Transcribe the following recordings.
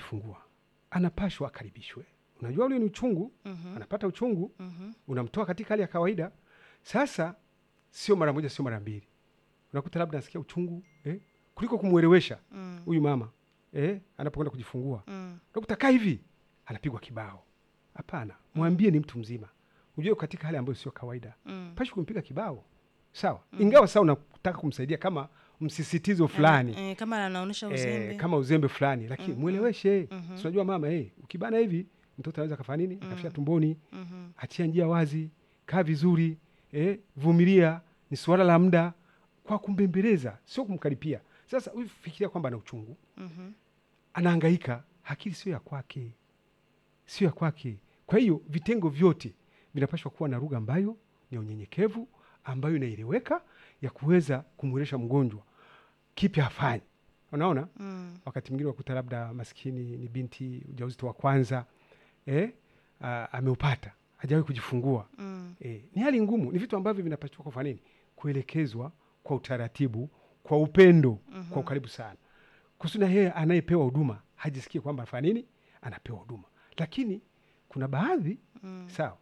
kujifungua anapashwa akaribishwe. Unajua ule ni uchungu, Mhm. anapata uchungu, Mhm. unamtoa katika hali ya kawaida. Sasa sio mara moja, sio mara mbili, unakuta labda anasikia uchungu eh, kuliko kumwelewesha Mm. huyu mama eh, anapokwenda kujifungua Mm. unakuta kaa hivi anapigwa kibao. Hapana, mwambie ni mtu mzima, ujue katika hali ambayo sio kawaida, Mm. pashi kumpiga kibao sawa. Ingawa sawa unataka kumsaidia kama msisitizo fulani Eh, kama anaonyesha uzembe. eh, kama uzembe fulani, lakini mweleweshe. Mhm. Si unajua mama eh, ukibana hivi mtoto anaweza kafanya nini? Akafia tumboni. Mhm. Achia njia wazi, kaa vizuri eh, vumilia, ni suala la muda, kwa kumbembeleza, sio kumkaripia. Sasa huyu fikiria kwamba ana uchungu, Mhm. anahangaika, akili sio ya kwake, sio ya kwake. Kwa hiyo vitengo vyote vinapaswa kuwa na lugha ambayo ni ya unyenyekevu, ambayo inaeleweka, ya kuweza kumwelesha mgonjwa kipi afanye. Unaona, Mm. wakati mwingine wakuta labda maskini ni binti ujauzito wa kwanza eh, a- ameupata hajawahi kujifungua Mm. eh, ni hali ngumu. Ni vitu ambavyo vinapaswa kufanya nini, kuelekezwa kwa utaratibu, kwa upendo, kwa ukaribu sana, kusudi na yeye anayepewa huduma hajisikie kwamba anafanya nini, anapewa huduma. Lakini kuna baadhi Mm. sawa,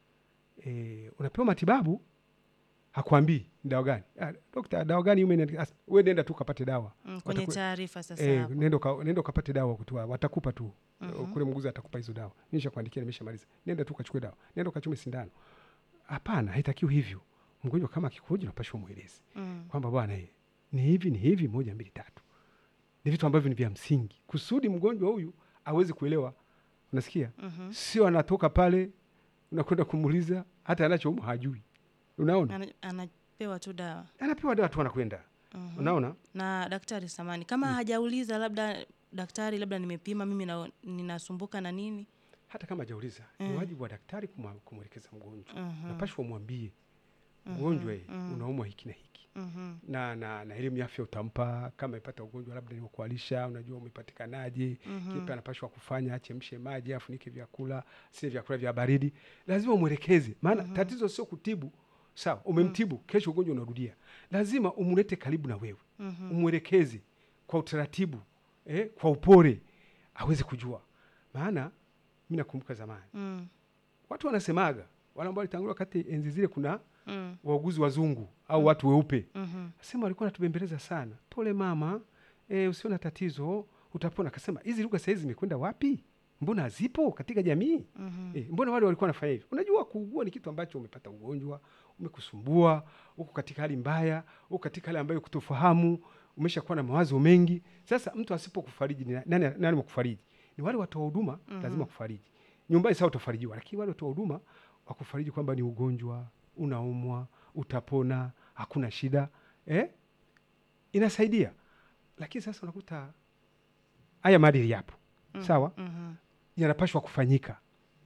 eh, unapewa matibabu hakwambii ni dawa gani. Ah, dokta, dawa gani ume we nenda tu kapate dawa Mm. Kwenye Wataku- taarifa sasa Eh, hapo. nenda uka- nenda ukapate dawa kutoa, watakupa tu Mhm. kule mguzi atakupa hizo dawa, nisha kuandikia, nimeshamaliza, nenda tu ukachukue dawa, nenda ukachume sindano. Hapana, haitakiwi hivyo. Mgonjwa kama akikuja, unapashwa mwelezi Mm. kwamba bwana, eh, ni hivi ni hivi, moja mbili tatu. Ni vitu ambavyo ni vya msingi kusudi mgonjwa huyu aweze kuelewa. Unasikia? Mhm. Sio anatoka pale unakwenda kumuuliza hata anachoumwa hajui. Unaona, Ana- Anapewa tu dawa. anapewa dawa tu anakwenda. Mhm. Unaona, na daktari samani kama hajauliza labda daktari labda nimepima mimi na, ninasumbuka na nini hata kama hajauliza ni Mm. wajibu wa daktari kumwa- kumwelekeza mgonjwa. Mhm. Napashwa umwambie mgonjwa, eh, mhm. unaumwa hiki na hiki Mhm. na na na elimu ya afya utampa. Kama amepata ugonjwa labda ni wa kualisha, unajua umepatikanaje, Mhm. kipi anapashwa kufanya, achemshe maji, afunike vyakula, si vyakula vya baridi. Lazima umwelekeze, maana tatizo sio kutibu. Sawa, umemtibu, kesho ugonjwa unarudia, lazima umlete karibu na wewe, Mhm. umwelekeze kwa utaratibu eh, kwa upole, aweze kujua. Maana mi nakumbuka zamani Mm. watu wanasemaga, wale ambao walitangulia wakati enzi zile, kuna Mm. wauguzi wazungu au watu weupe Mhm. Asema walikuwa natubembeleza sana, pole mama, e, usio na tatizo, utapona. Akasema hizi lugha sahizi zimekwenda wapi? Mbona hazipo katika jamii? Mhm. E, mbona wale walikuwa wanafanya hivi? Unajua, kuugua ni kitu ambacho umepata ugonjwa, umekusumbua, uko katika hali mbaya, uko katika hali ambayo kutofahamu, umeshakuwa na mawazo mengi. Sasa mtu asipokufariji, ni nani, nani wakufariji? Ni wale watoa huduma, lazima kufariji. Nyumbani sawa utafarijiwa, lakini wale watoa huduma wakufariji kwamba ni ugonjwa, unaumwa, utapona, hakuna shida eh? Inasaidia. Lakini sasa unakuta haya maadili yapo sawa, Mhm. yanapashwa kufanyika,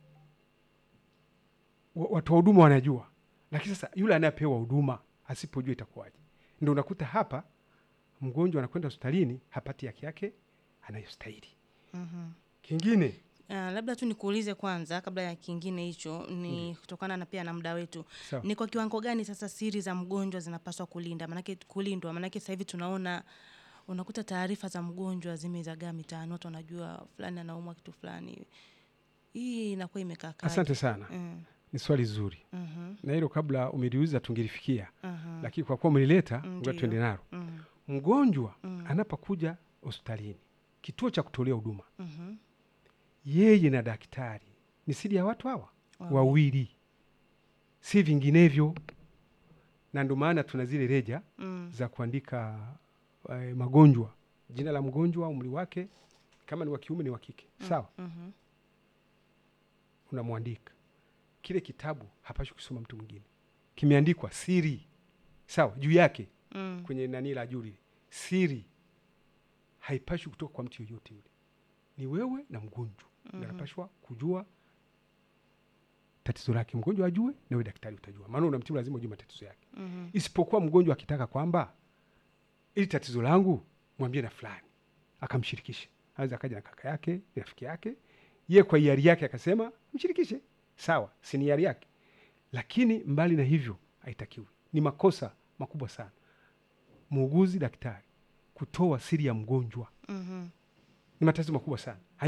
Wa- watoa huduma wanajua, lakini sasa yule anayepewa huduma asipojua itakuwaje? Ndio unakuta hapa mgonjwa anakwenda hospitalini hapati haki yake anayostahili. Mhm. Kingine Ah, labda tu nikuulize kwanza kabla ya kingine hicho ni kutokana na pia na muda wetu sawa, ni kwa kiwango gani sasa siri za mgonjwa zinapaswa kulinda manake kulindwa manake sasa hivi tunaona unakuta taarifa za mgonjwa zimezagaa mitaani watu wanajua fulani anaumwa kitu fulani hii inakuwa imekaa kaje? asante sana, Mm, ni swali zuri mhm, na hilo kabla umeliuliza tungelifikia, mhm, lakini kwa kuwa umelileta, Ndiyo. ngoja tuende nalo. mhm, Mgonjwa Mm. anapokuja hospitalini, kituo cha kutolea huduma, mhm. yeye na daktari ni siri ya watu hawa Wawili. wawili, si vinginevyo. Na ndio maana tuna zile reja Mm, za kuandika eh, magonjwa, jina la mgonjwa, umri wake, kama ni wa kiume ni wa kike, sawa, mhm, unamwandika. Kile kitabu hapashi kusoma mtu mwingine, kimeandikwa siri, sawa, juu yake mm, kwenye nani la juu lile, siri haipashi kutoka kwa mtu yoyote yule, ni wewe na mgonjwa mm anapashwa kujua tatizo lake, mgonjwa ajue, na wewe daktari utajua, maana unamtibu, lazima ujue matatizo yake. mhm, Isipokuwa mgonjwa akitaka kwamba ili tatizo langu mwambie na fulani, akamshirikishe, aweza akaja na kaka yake, ni rafiki yake, ye kwa hiari yake akasema mshirikishe, sawa, si ni hiari yake, lakini mbali na hivyo haitakiwi. Ni makosa makubwa sana muuguzi, daktari kutoa siri ya mgonjwa, mhm. ni matatizo makubwa sana.